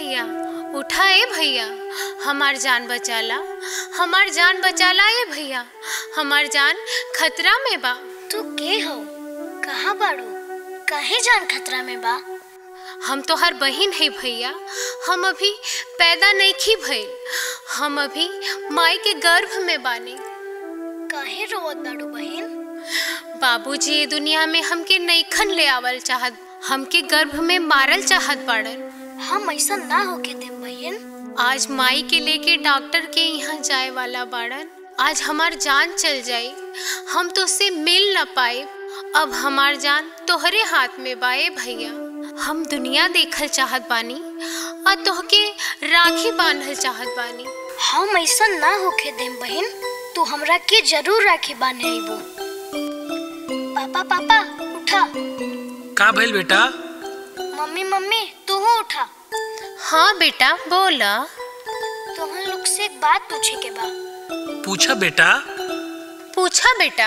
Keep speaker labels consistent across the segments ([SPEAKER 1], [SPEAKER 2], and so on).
[SPEAKER 1] भैया उठा ए भैया हमार जान बचाला हमार जान बचाला ए भैया हमार जान खतरा में बा
[SPEAKER 2] तू के हो कहाँ बाड़ू काहे जान खतरा में बा
[SPEAKER 1] हम तो हर बहिन है भैया हम अभी पैदा नहीं की भइल हम अभी माई के गर्भ में बानी
[SPEAKER 2] काहे रोवत बाड़ू बहिन
[SPEAKER 1] बाबूजी ये दुनिया में हमके नईखन ले आवल चाहत हमके गर्भ में मारल चाहत बाड़न
[SPEAKER 2] हम ऐसा ना होके दे बहिन
[SPEAKER 1] आज माई के लेके डॉक्टर के यहाँ जाए वाला बाड़न आज हमार जान चल जाई हम तो उससे मिल न पाए अब हमार जान तोहरे हाथ में बाए भैया हम दुनिया देखल चाहत बानी और तोहके राखी बांधल चाहत बानी
[SPEAKER 2] हम ऐसा ना होके दे बहिन तू हमरा के जरूर राखी बांधे आइबो पापा पापा उठा
[SPEAKER 3] का भइल बेटा
[SPEAKER 2] मम्मी मम्मी तू उठा
[SPEAKER 1] हाँ बेटा बोला
[SPEAKER 2] तुहन लोग से एक बात पूछे के बा
[SPEAKER 3] पूछा बेटा
[SPEAKER 1] पूछा बेटा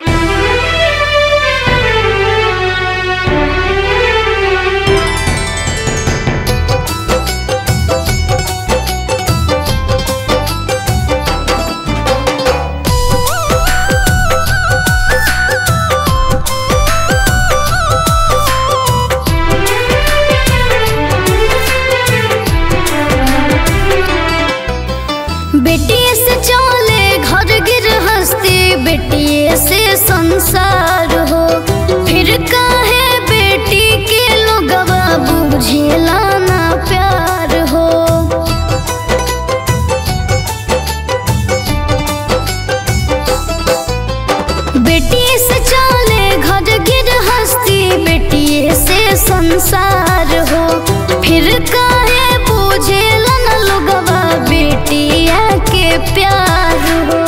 [SPEAKER 2] बेटिए से चले घर गृहस्थी बेटिए से संसार हो फिर काहे बेटी के लोगवा बुझेला ना प्यार हो बेटिए से चले घर गृहस्थी बेटिए से संसार हो फिर काहे बुझेला ना लोगवा बेटिया के प्यार हो